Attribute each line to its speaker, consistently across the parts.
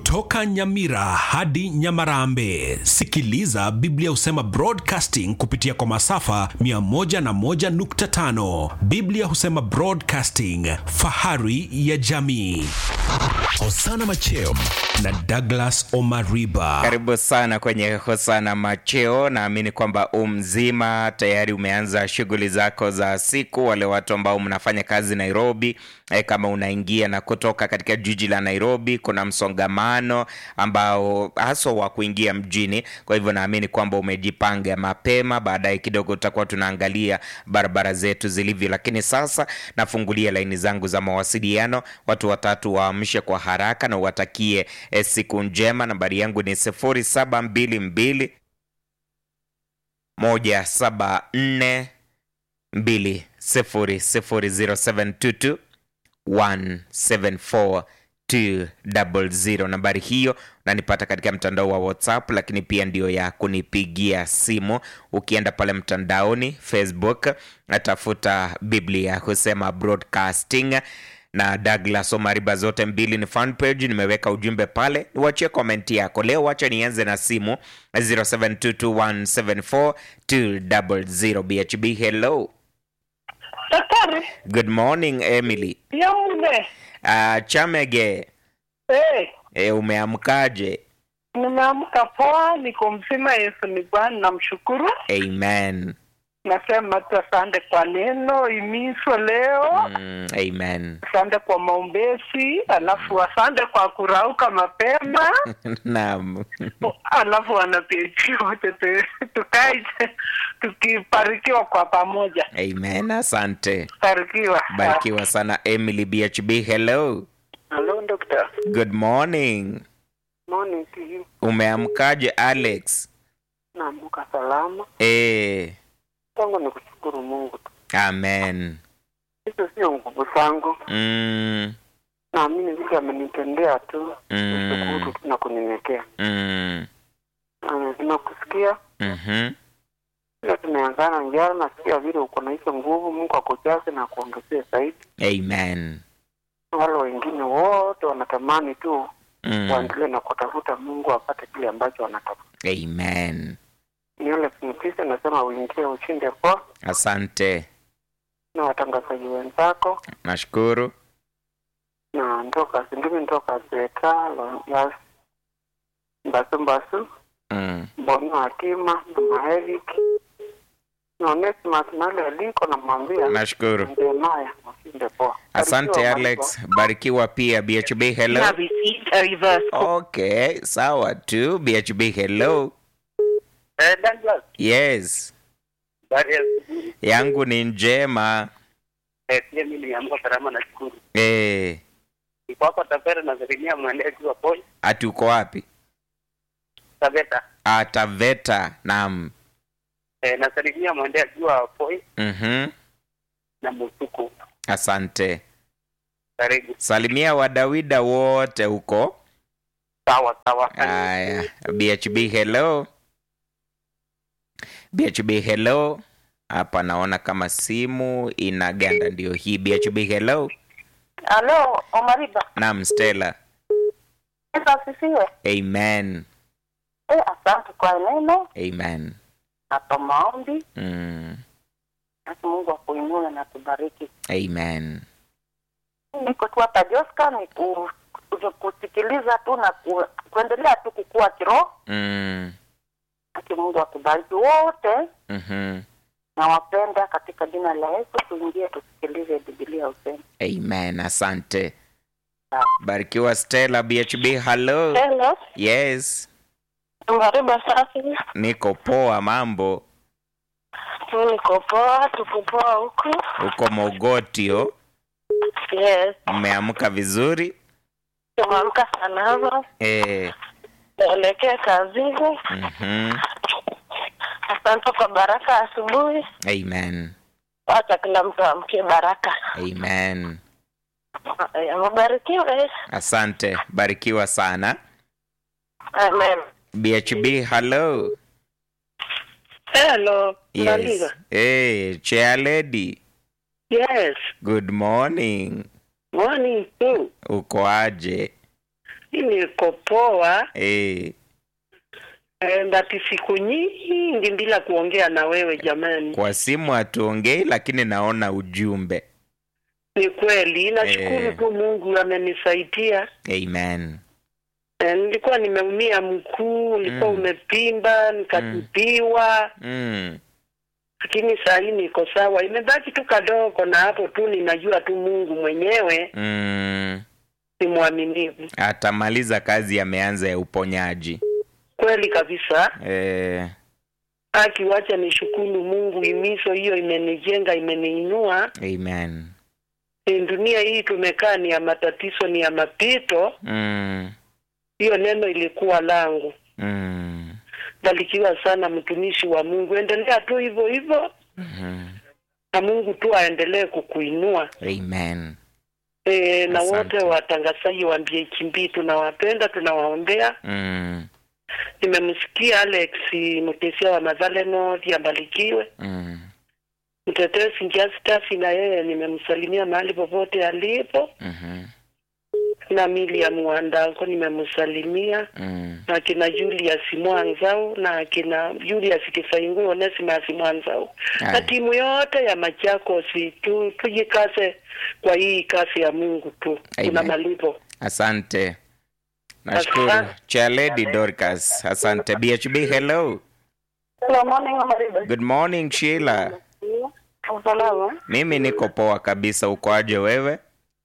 Speaker 1: Kutoka Nyamira hadi Nyamarambe, sikiliza Biblia Husema Broadcasting kupitia kwa masafa 101.5. Biblia Husema Broadcasting, fahari ya jamii. Hosana Macheo na Douglas Omariba.
Speaker 2: Karibu sana kwenye Hosana Macheo. Naamini kwamba umzima tayari umeanza shughuli zako za siku. Wale watu ambao mnafanya kazi Nairobi, eh, kama unaingia na kutoka katika jiji la Nairobi, kuna msongamano ambao haswa wa kuingia mjini. Kwa hivyo naamini kwamba umejipanga mapema. Baadaye kidogo tutakuwa tunaangalia barabara zetu zilivyo, lakini sasa nafungulia laini zangu za mawasiliano. Watu watatu waamshe kwa haraka na uwatakie eh, siku njema. Nambari yangu ni sifuri saba mbili mbili moja saba nne mbili sifuri sifuri zero seven two two 174200 nambari hiyo unanipata katika mtandao wa whatsapp lakini pia ndio ya kunipigia simu ukienda pale mtandaoni facebook natafuta biblia husema broadcasting na douglas omariba zote mbili ni fan page nimeweka ujumbe pale niwachie komenti yako leo wacha nianze na simu 0722174200 bhb hello
Speaker 3: Daktari,
Speaker 2: good morning emily
Speaker 3: yamune.
Speaker 2: Uh, Chamege,
Speaker 3: Hey,
Speaker 2: e, umeamkaje?
Speaker 3: nimeamka poa, niko mzima. Yesu ni Bwana, namshukuru.
Speaker 2: Amen.
Speaker 3: Nasema tu asante kwa neno imiswa leo.
Speaker 2: Mm, amen.
Speaker 3: Asante kwa maombezi, alafu asante kwa kurauka mapema,
Speaker 2: Naam.
Speaker 3: alafu wanapeji wote tu- tukae tukibarikiwa kwa pamoja.
Speaker 2: Amen. Asante.
Speaker 3: Barikiwa.
Speaker 2: Barikiwa sana Emily BHB. Hello.
Speaker 3: Hello, doctor.
Speaker 2: Good morning.
Speaker 3: Morning to you.
Speaker 2: Umeamkaje Alex?
Speaker 3: Naamka salama.
Speaker 2: E,
Speaker 3: Tangu ni kushukuru Mungu tu.
Speaker 2: amen.
Speaker 3: Hizo sio nguvu zangu.
Speaker 2: Mm,
Speaker 3: naamini vile amenitendea tu
Speaker 2: Mm.
Speaker 3: kushukuru tu na kunyenyekea
Speaker 2: mm,
Speaker 3: amesema kusikia
Speaker 2: mhm.
Speaker 3: vile tumeanzana njana nasikia vile uko na hizo nguvu mungu akujaze na kuongezea zaidi
Speaker 2: Amen.
Speaker 3: wale wengine wote wanatamani tu
Speaker 2: Mm,
Speaker 3: waendelee na kutafuta mungu apate kile ambacho wanatafuta
Speaker 2: amen.
Speaker 3: ni yule kumtisa nasema uingie ushinde kwa
Speaker 2: Asante.
Speaker 3: na watangazaji wenzako
Speaker 2: Nashukuru.
Speaker 3: na ndoka ndimi ndoka zeta las mbasu mbasu
Speaker 2: Mm,
Speaker 3: mbona hatima na maherik na Onesimus nale aliko namwambia
Speaker 2: nashukuru.
Speaker 3: ndio naye ushinde poa
Speaker 2: Asante
Speaker 3: Barikiwa,
Speaker 2: Alex, barikiwa pia BHB. Hello.
Speaker 4: have received a reverse
Speaker 2: Okay, sawa tu. BHB, hello.
Speaker 3: Eh, Douglas,
Speaker 2: Yes,
Speaker 3: habari ya asubuhi.
Speaker 2: yangu ni njema.
Speaker 3: Eh, pia mimi nimeamka salama na shukuru.
Speaker 2: Eh,
Speaker 3: Niko hapa Taveta na Zerimia mwendea akiwa poi
Speaker 2: ati uko wapi?
Speaker 3: Taveta.
Speaker 2: Ataveta. Naam.
Speaker 3: Eh, na Zerimia mwendea akiwa poi
Speaker 2: Mhm.
Speaker 3: na Musuku.
Speaker 2: Asante.
Speaker 3: Karibu.
Speaker 2: Salimia wadawida wote huko.
Speaker 3: Sawa sawa.
Speaker 2: Aya, BHB hello. BHB hello. Hapa naona kama simu inaganda, ndio hii. BHB hello.
Speaker 4: halo omariba
Speaker 2: Naam, Stella.
Speaker 4: asifiwe
Speaker 2: Amen.
Speaker 4: eh, asante kwa neno
Speaker 2: Amen.
Speaker 4: hapa maombi
Speaker 2: Mm.
Speaker 4: basi mungu akuinue na tubariki
Speaker 2: Amen.
Speaker 4: niko tu hapa joska ni ku, ku, kusikiliza tu na ku, kuendelea tu kukua kiroho
Speaker 2: Mm.
Speaker 4: aki mungu akubariki wote
Speaker 2: Mhm.
Speaker 4: nawapenda katika jina la yesu tuingie tusikilize bibilia usemi
Speaker 2: Amen. Asante. Barikiwa Stella BHB. Hello.
Speaker 4: helo
Speaker 2: Yes.
Speaker 4: omariba safi
Speaker 2: Niko poa mambo.
Speaker 4: tu niko poa tuko poa huku
Speaker 2: Uko Mogotio.
Speaker 4: yes
Speaker 2: Mmeamka vizuri?
Speaker 4: tumeamka salama
Speaker 2: Eh.
Speaker 4: naelekea kazini
Speaker 2: Mhm.
Speaker 4: asante kwa baraka asubuhi
Speaker 2: Amen.
Speaker 4: wacha kila mtu amkie baraka
Speaker 2: Amen.
Speaker 4: amebarikiwe
Speaker 2: Asante. Barikiwa sana.
Speaker 4: amen
Speaker 2: BHB hello.
Speaker 3: Hello.
Speaker 2: Yes.
Speaker 3: Naliza.
Speaker 2: Hey, chair lady.
Speaker 3: Yes.
Speaker 2: Good morning.
Speaker 3: Morning too.
Speaker 2: Uko aje?
Speaker 3: Hii niko poa
Speaker 2: Eh,
Speaker 3: eh, ati siku nyingi bila kuongea na wewe jamani.
Speaker 2: kwa simu hatuongei, lakini naona ujumbe.
Speaker 3: Ni kweli, nashukuru
Speaker 2: Eh.
Speaker 3: tu Mungu amenisaidia.
Speaker 2: Amen.
Speaker 3: Eh, nilikuwa nimeumia mkuu, ulikuwa
Speaker 2: Mm.
Speaker 3: umepimba, nikatibiwa,
Speaker 2: Mm.
Speaker 3: lakini saa hii niko sawa. Imebaki tu kadogo, na hapo tu ninajua tu Mungu mwenyewe
Speaker 2: Mm.
Speaker 3: ni mwaminifu
Speaker 2: Atamaliza kazi ameanza ya uponyaji.
Speaker 3: kweli kabisa.
Speaker 2: Eh,
Speaker 3: Akiwacha nishukuru Mungu, imizo hiyo imenijenga, imeniinua.
Speaker 2: amen.
Speaker 3: E, dunia hii tumekaa ni ya matatizo, ni ya mapito.
Speaker 2: Mm.
Speaker 3: Hiyo neno ilikuwa langu.
Speaker 2: Mm.
Speaker 3: Barikiwa sana mtumishi wa Mungu, endelea tu hivyo hivyo,
Speaker 2: Mhm.
Speaker 3: na Mungu tu aendelee kukuinua.
Speaker 2: Amen.
Speaker 3: E, na
Speaker 2: Asante.
Speaker 3: wote watangazaji wa BHB tunawapenda, tunawaombea.
Speaker 2: Mm.
Speaker 3: Nimemsikia Alex Mutesia wa Mazale North, abarikiwe.
Speaker 2: Mm.
Speaker 3: Mtetezi Justus na yeye nimemsalimia mahali popote alipo,
Speaker 2: Mhm.
Speaker 3: na Miriam Wandako nimemsalimia
Speaker 2: Mm.
Speaker 3: na akina Julius Mwanzau na akina Julius Kisaingu Onesimus Mwanzau na
Speaker 2: Aya.
Speaker 3: timu yote ya Machakos tu, tujikase kwa hii kazi ya Mungu tu, kuna
Speaker 2: Amen.
Speaker 3: malipo.
Speaker 2: Asante. Nashukuru.
Speaker 3: Asante.
Speaker 2: Cha Lady Dorcas. Asante. BHB, hello.
Speaker 4: Hello, morning, Mariba.
Speaker 2: Good morning Sheila.
Speaker 4: Usalama?
Speaker 2: Mimi niko poa kabisa. Uko aje wewe?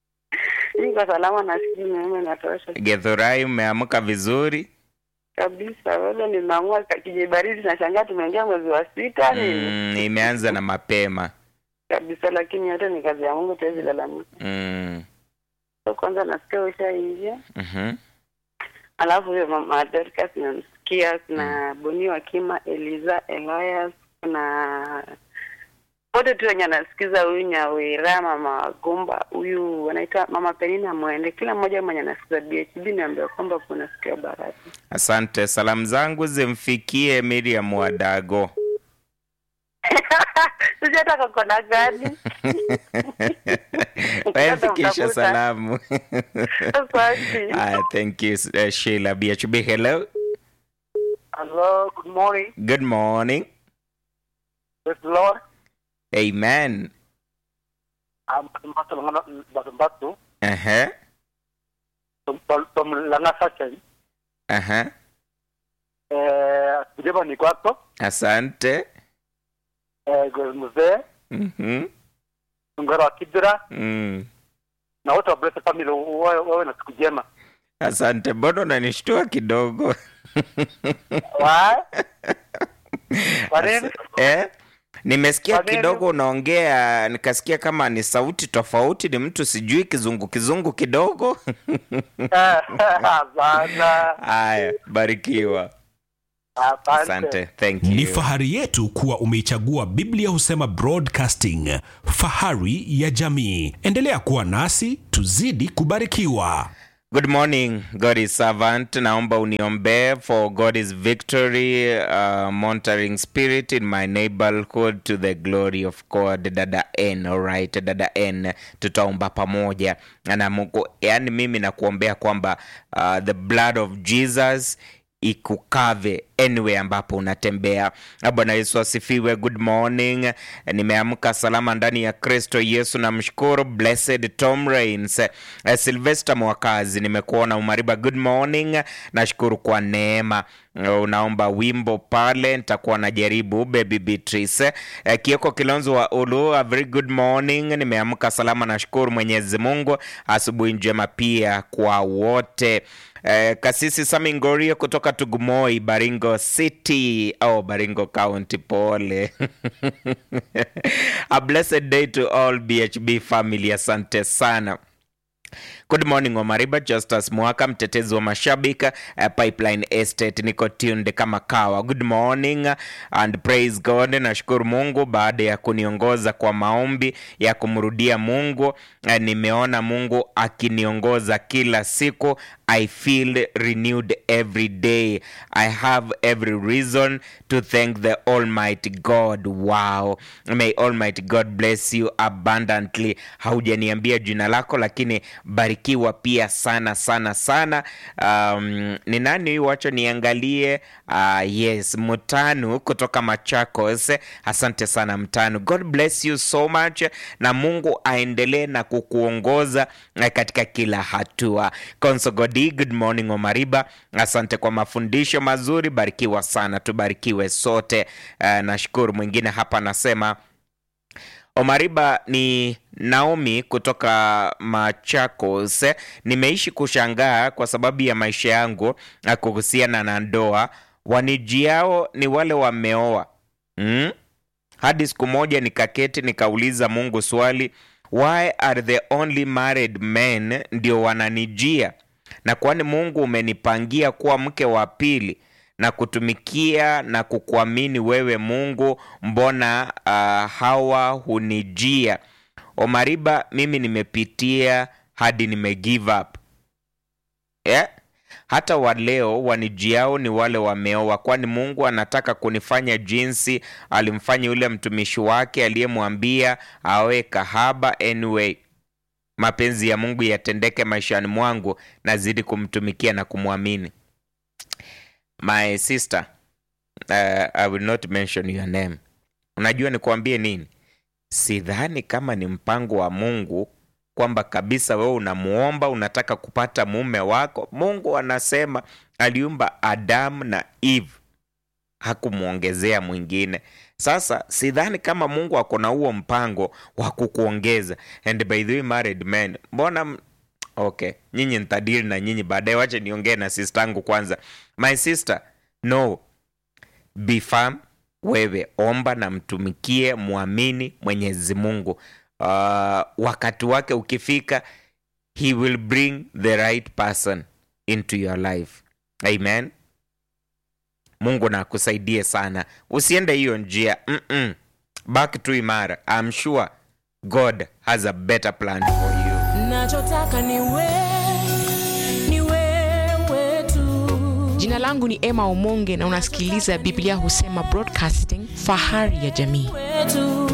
Speaker 4: Niko salama na sijui mimi natosha
Speaker 2: Gedhurai, umeamka vizuri?
Speaker 4: kabisa. Wewe nimeamua kijibaridi, nashangaa tumeingia mwezi wa sita ni
Speaker 2: Mm, imeanza na mapema.
Speaker 4: kabisa, lakini yote ni kazi ya Mungu, tuwezi lalamika.
Speaker 2: Mm.
Speaker 4: So kwanza nasikia ushaingia,
Speaker 2: Mhm.
Speaker 4: alafu huyo mama Dorcas namsikia, kuna Boni wa Kima, Eliza Elias, kuna wote tu wenye anasikiza huyu Nyawira, mama Wagomba, huyu anaitwa mama Penina Mwende, kila mmoja mwenye anasikiza BHB niambia kwamba kuna siku ya baraka.
Speaker 2: Asante. Salamu zangu zimfikie Miriam Wadago.
Speaker 4: sijui hata kakona gani
Speaker 2: Wewe fikisha
Speaker 4: Utakuta.
Speaker 2: salamu.
Speaker 4: Asante.
Speaker 2: Ah, thank you uh, Sheila. BHB, hello.
Speaker 3: Hello, good morning.
Speaker 2: Good morning.
Speaker 3: Praise the Lord.
Speaker 2: Amen.
Speaker 3: I'm Pastor Langana Batu
Speaker 2: Uh-huh.
Speaker 3: from Langasa Church.
Speaker 2: Uh-huh.
Speaker 3: Eh, Kujeba ni kwako.
Speaker 2: Asante.
Speaker 3: Eh, mzee,
Speaker 2: Mhm.
Speaker 3: Ngara wa Kibira
Speaker 2: Mm.
Speaker 3: na wote wa Blessed Family wawe wawe na siku njema.
Speaker 2: Asante. Mbona unanishtua kidogo?
Speaker 3: Wa? Kwa nini?
Speaker 2: eh? Nimesikia
Speaker 3: Kwa nini?
Speaker 2: kidogo unaongea nikasikia kama ni sauti tofauti, ni mtu sijui kizungu kizungu kidogo.
Speaker 3: Bana.
Speaker 2: Haya, barikiwa. Asante. Thank
Speaker 1: Ni
Speaker 2: you.
Speaker 1: fahari yetu kuwa umeichagua Biblia Husema Broadcasting, fahari ya jamii. Endelea kuwa nasi, tuzidi kubarikiwa.
Speaker 2: Good morning, God is servant. Naomba uniombee for God is victory, uh, monitoring spirit in my neighborhood to the glory of God. Dada N, alright, dada N, tutaomba pamoja na Mungu. Yani mimi nakuombea kwamba uh, the blood of Jesus ikukave anywhere ambapo unatembea. Bwana Yesu asifiwe. Good morning, nimeamka salama ndani ya Kristo Yesu, namshukuru. Blessed Tom Rains, eh, Sylvester Mwakazi, nimekuona Umariba. Good morning, nashukuru kwa neema. Eh, Unaomba wimbo pale, nitakuwa najaribu. Baby Beatrice eh, Kioko Kilonzo wa Ulu, a very good morning, nimeamka salama, nashukuru Mwenyezi Mungu. Asubuhi njema pia kwa wote. Eh, Kasisi Sami Ngorio kutoka Tugumoi, Baringo City au Baringo County, pole. A blessed day to all BHB family, asante sana. Good morning Omariba, Justus Mwaka, mtetezi wa mashabiki uh, Pipeline Estate, niko tuned kama kawa. Good morning and praise God. Nashukuru Mungu baada ya kuniongoza kwa maombi ya kumrudia Mungu. Uh, nimeona Mungu akiniongoza kila siku. I feel renewed every day. I have every reason to thank the Almighty God. Wow. May Almighty God bless you abundantly. Haujaniambia jina lako lakini bari barikiwa pia sana sana sana. Um, ni nani huyu? Wacha niangalie. Uh, yes, Mutanu kutoka Machakos. Asante sana Mtanu, God bless you so much, na Mungu aendelee na kukuongoza eh, katika kila hatua. Konso Godi, good morning Omariba, asante kwa mafundisho mazuri, barikiwa sana, tubarikiwe sote. Uh, nashukuru. Mwingine hapa anasema Omariba ni Naomi kutoka Machakos. Nimeishi kushangaa kwa sababu ya maisha yangu na kuhusiana na ndoa. Wanijiao ni wale wameoa mm? Hadi siku moja nikaketi nikauliza Mungu swali, why are the only married men ndio wananijia? Na kwani Mungu umenipangia kuwa mke wa pili na kutumikia na kukuamini wewe Mungu, mbona uh, hawa hunijia? Omariba, mimi nimepitia hadi nime give up yeah? Hata wa leo wanijiao ni wale wameoa, kwani Mungu anataka kunifanya jinsi alimfanya yule mtumishi wake aliyemwambia aoe kahaba. Anyway, mapenzi ya Mungu yatendeke maishani mwangu, nazidi kumtumikia na kumwamini. My sister, uh, I will not mention your name. Unajua nikuambie nini? Sidhani kama ni mpango wa Mungu kwamba kabisa wewe unamuomba unataka kupata mume wako. Mungu anasema aliumba Adamu na Eve, hakumwongezea mwingine. Sasa sidhani kama Mungu ako na huo mpango wa kukuongeza. And by the way, married men, mbona m- okay, nyinyi nitadili na nyinyi baadaye. Wacha niongee na sistangu kwanza. My sister, no, be firm. Wewe omba na mtumikie, mwamini Mwenyezi Mungu. Uh, wakati wake ukifika, he will bring the right person into your life. Amen. Mungu na akusaidie sana, usiende hiyo njia Mm-mm. Back to imara. I'm sure God has a better plan for you.
Speaker 5: nachotaka ni wewe, ni wewe tu.
Speaker 6: Jina langu ni Emma Omonge na unasikiliza Biblia Husema Broadcasting, fahari ya jamii.
Speaker 5: wetu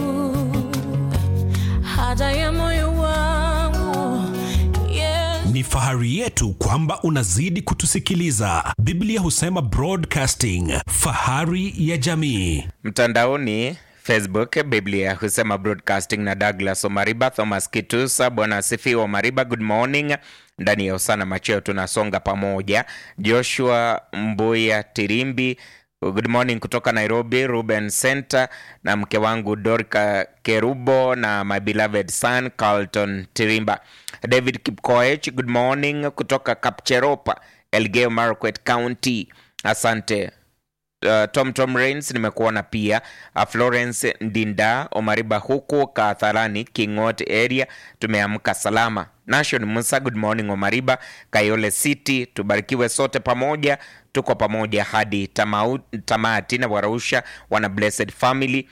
Speaker 5: haja ya moyo wangu yes.
Speaker 1: Ni fahari yetu kwamba unazidi kutusikiliza. Biblia husema Broadcasting, fahari ya jamii.
Speaker 2: Mtandaoni Facebook, Biblia husema Broadcasting na Douglas Omariba, Thomas Kitusa. Bwana asifiwe. Omariba, good morning. Ndani ya Usana Macheo tunasonga pamoja. Joshua Mbuya Tirimbi, good morning kutoka Nairobi. Ruben Center na mke wangu Dorka Kerubo na my beloved son Carlton Tirimba. David Kipkoech, good morning kutoka Kapcheropa, Elgeyo Marakwet County. Asante uh, Tom Tom Rains nimekuona pia uh, Florence Ndinda Omariba huku Katharani Kingot area tumeamka salama. Nation Musa good morning Omariba Kayole City tubarikiwe sote pamoja tuko pamoja hadi tamau, tamati na warausha wana blessed family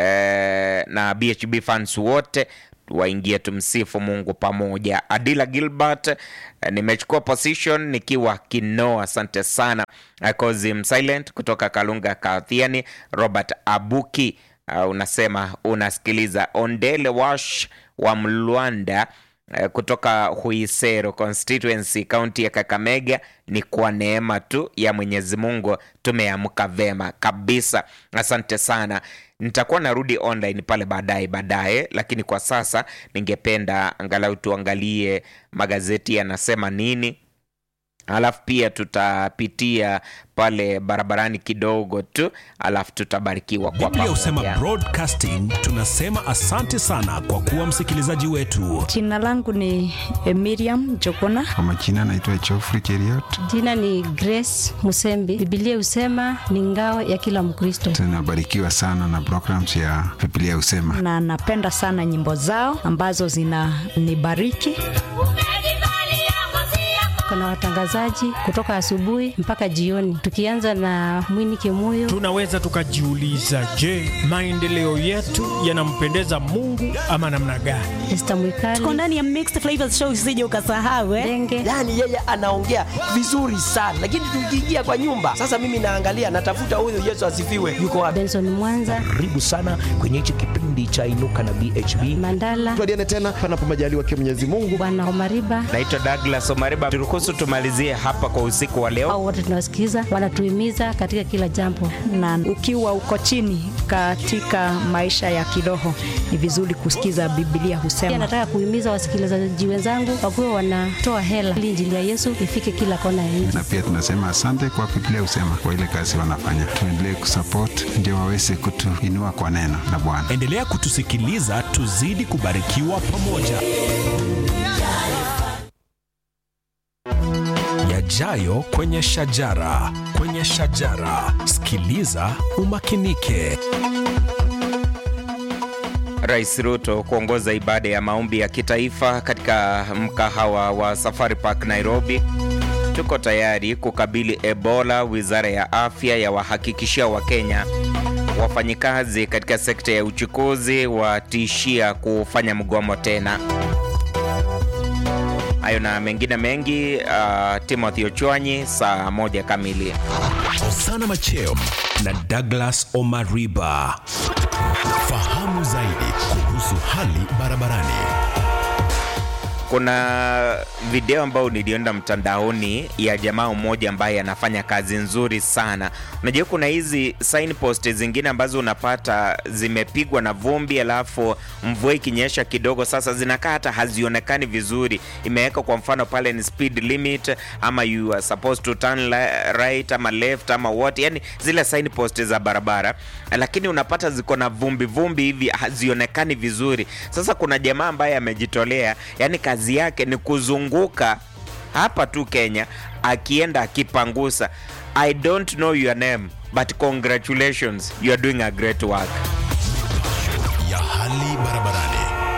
Speaker 2: eh, na BHB fans wote waingie tumsifu Mungu pamoja. Adila Gilbert, eh, nimechukua position nikiwa Kinoo, asante sana. Eh, Kozim Silent kutoka Kalunga Kathiani. Robert Abuki uh, unasema unasikiliza Ondele Wash wa Mlwanda eh, kutoka Huisero constituency kaunti ya Kakamega. Ni kwa neema tu ya Mwenyezi Mungu tumeamka vema kabisa, asante sana. Nitakuwa narudi online pale baadaye baadaye, lakini kwa sasa ningependa angalau tuangalie magazeti yanasema nini alafu pia tutapitia pale barabarani kidogo tu, alafu tutabarikiwa kwa
Speaker 1: Biblia husema
Speaker 2: pamoja.
Speaker 1: Broadcasting, tunasema asante sana kwa kuwa msikilizaji wetu.
Speaker 7: Jina langu ni eh, Miriam Jokona.
Speaker 8: Kwa majina naitwa Geoffrey Cheriot.
Speaker 7: Jina ni Grace Musembi. Biblia husema ni ngao ya kila Mkristo,
Speaker 8: Tunabarikiwa sana na programs ya Biblia Husema.
Speaker 7: na napenda sana nyimbo zao ambazo zinanibariki. Kuna watangazaji kutoka asubuhi mpaka jioni, tukianza na Mwini Kimuyo.
Speaker 9: Tunaweza tukajiuliza, je, maendeleo yetu yanampendeza Mungu ama namna gani?
Speaker 7: Esther
Speaker 10: Tuko
Speaker 7: Mwikali,
Speaker 10: ndani ya Mixed Flavors Show, usije ukasahau eh.
Speaker 7: Denge,
Speaker 11: yaani yeye anaongea vizuri sana lakini tukiingia kwa nyumba sasa mimi naangalia natafuta huyu yesu asifiwe yuko wapi
Speaker 7: Benson Mwanza,
Speaker 12: karibu sana kwenye hichi kipindi kipindi cha Inuka na BHB.
Speaker 7: Mandala,
Speaker 13: tuadiane tena panapo majaliwa kia Mwenyezi Mungu.
Speaker 7: Bwana Omariba,
Speaker 2: Naitwa Douglas Omariba, turuhusu tumalizie hapa kwa usiku wa leo.
Speaker 7: au wote tunawasikiza, wanatuhimiza katika kila jambo.
Speaker 14: na ukiwa uko chini katika maisha ya kiroho ni vizuri kusikiza Biblia
Speaker 7: Pia
Speaker 14: husema.
Speaker 7: nataka kuhimiza wasikilizaji wenzangu wakuwe wanatoa hela ili injili ya Yesu ifike kila kona ya nchi.
Speaker 8: na pia tunasema asante kwa Biblia husema kwa ile kazi wanafanya. Tuendelee kusupport ndio waweze kutuinua kwa neno la Bwana.
Speaker 1: Endelea kutusikiliza, tuzidi kubarikiwa pamoja. Yajayo kwenye shajara, kwenye shajara, sikiliza umakinike.
Speaker 2: Rais Ruto kuongoza ibada ya maombi ya kitaifa katika mkahawa wa Safari Park Nairobi. Tuko tayari kukabili Ebola. Wizara ya Afya yawahakikishia Wakenya wafanyikazi katika sekta ya uchukuzi watishia kufanya mgomo tena. Hayo na mengine mengi, uh, Timothy Ochwanyi saa moja kamili.
Speaker 1: Osana Macheo na Douglas Omariba.
Speaker 15: Fahamu zaidi kuhusu hali barabarani.
Speaker 2: Kuna video ambayo niliona mtandaoni ya jamaa mmoja ambaye anafanya kazi nzuri sana. Unajua kuna hizi signpost zingine ambazo unapata zimepigwa na vumbi, alafu mvua ikinyesha kidogo, sasa zinakaa hata hazionekani vizuri. Imeweka kwa mfano pale ni speed limit, ama you are supposed to turn li- right ama left ama what, yani zile signpost za barabara, lakini unapata ziko na vumbi vumbi hivi, hazionekani vizuri. Sasa kuna jamaa ambaye amejitolea, yani kazi yake ni kuzunguka hapa tu Kenya akienda akipangusa. I don't know your name but congratulations you are doing a great work.
Speaker 15: ya hali barabarani.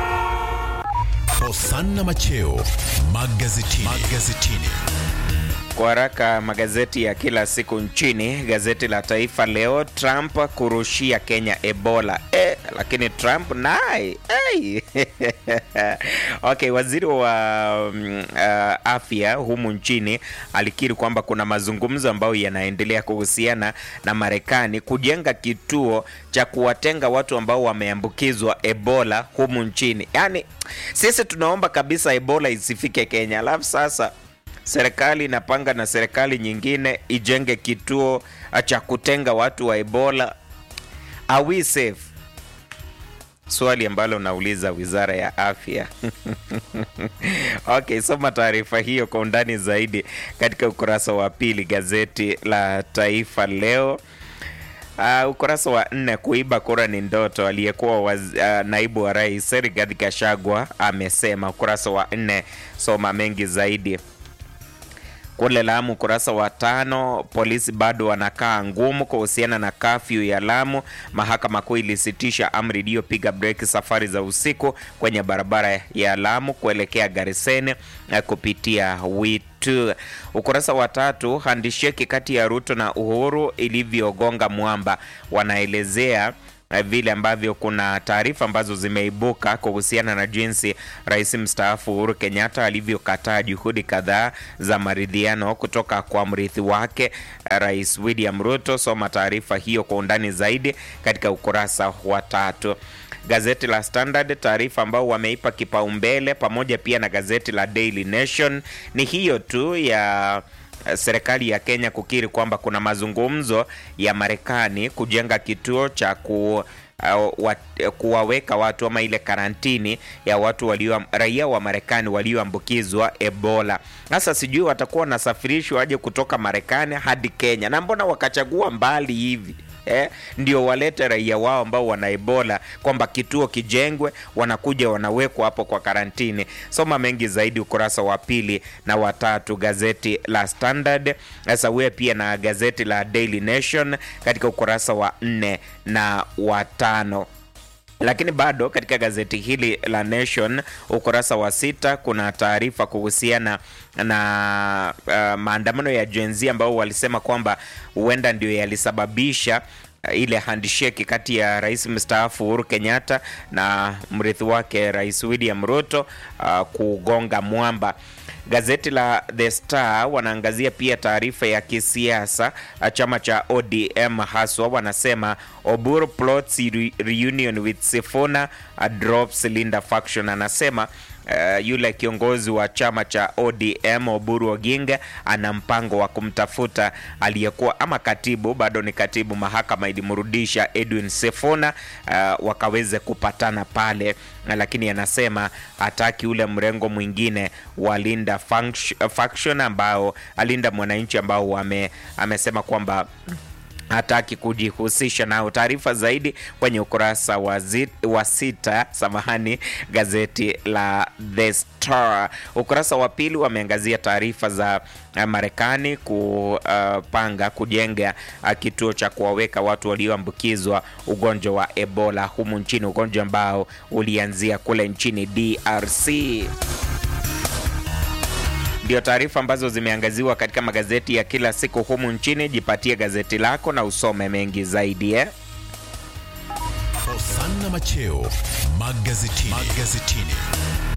Speaker 15: Hosanna Macheo magazetini. magazetini.
Speaker 2: Kwa haraka magazeti ya kila siku nchini. Gazeti la Taifa Leo, Trump kurushia Kenya Ebola. Eh, lakini Trump naye hey. Okay, waziri wa mm, uh, afya humu nchini alikiri kwamba kuna mazungumzo ambayo yanaendelea kuhusiana na Marekani kujenga kituo cha kuwatenga watu ambao wameambukizwa Ebola humu nchini. Yaani sisi tunaomba kabisa Ebola isifike Kenya, alafu sasa serikali inapanga na serikali nyingine ijenge kituo cha kutenga watu wa Ebola. Are we safe? Swali ambalo nauliza wizara ya afya. Okay, soma taarifa hiyo kwa undani zaidi katika ukurasa wa pili gazeti la Taifa Leo. Uh, ukurasa wa nne, kuiba kura ni ndoto. Aliyekuwa waz- uh, naibu wa rais Rigathi Gachagua amesema. Ukurasa wa nne, soma mengi zaidi kule Lamu ukurasa wa tano, polisi bado wanakaa ngumu kuhusiana na kafyu ya Lamu. Mahakama Kuu ilisitisha amri iliyopiga breki safari za usiku kwenye barabara ya Lamu kuelekea Gariseni eh, kupitia Witu. Ukurasa wa tatu, handisheki kati ya Ruto na Uhuru ilivyogonga mwamba, wanaelezea eh, vile ambavyo kuna taarifa ambazo zimeibuka kuhusiana na jinsi rais mstaafu Uhuru Kenyatta alivyokataa juhudi kadhaa za maridhiano kutoka kwa mrithi wake Rais William Ruto. Soma taarifa hiyo kwa undani zaidi katika ukurasa wa tatu. Gazeti la Standard, taarifa ambao wameipa kipaumbele pamoja pia na gazeti la Daily Nation ni hiyo tu ya serikali ya Kenya kukiri kwamba kuna mazungumzo ya Marekani kujenga kituo cha ku uh, wat, kuwaweka watu ama ile karantini ya watu walio raia wa Marekani walioambukizwa Ebola. Sasa sijui watakuwa wanasafirishwa aje kutoka Marekani hadi Kenya, na mbona wakachagua mbali hivi? Eh, ndio walete raia wao ambao wana Ebola, kwamba kituo kijengwe, wanakuja wanawekwa hapo kwa karantini. Soma mengi zaidi ukurasa wa pili na watatu gazeti la Standard, sawia pia na gazeti la Daily Nation katika ukurasa wa nne na watano lakini bado katika gazeti hili la Nation ukurasa wa sita kuna taarifa kuhusiana na uh, maandamano ya Gen Z ambao walisema kwamba huenda ndio yalisababisha uh, ile handshake kati ya rais mstaafu Uhuru Kenyatta na mrithi wake Rais William Ruto uh, kugonga mwamba. Gazeti la The Star wanaangazia pia taarifa ya kisiasa. Chama cha ODM haswa wanasema Oburu plots re reunion with Sifuna uh, drops Linda faction. Anasema Uh, yule kiongozi wa chama cha ODM Oburu Oginga ana mpango wa kumtafuta aliyekuwa ama katibu, bado ni katibu, mahakama ilimrudisha Edwin Sifuna uh, wakaweze kupatana pale, lakini anasema hataki ule mrengo mwingine wa Linda faction ambao alinda mwananchi ambao wame, amesema kwamba hataki kujihusisha nao. Taarifa zaidi kwenye ukurasa wa, zit, wa sita samahani, gazeti la The Star. Ukurasa wa pili wameangazia taarifa za Marekani kupanga uh, kujenga uh, kituo cha kuwaweka watu walioambukizwa ugonjwa wa Ebola humu nchini, ugonjwa ambao ulianzia kule nchini DRC. Ndio taarifa ambazo zimeangaziwa katika magazeti ya kila siku humu nchini. Jipatie gazeti lako na usome mengi zaidi eh?
Speaker 15: Hosanna Macheo magazetini. magazetini.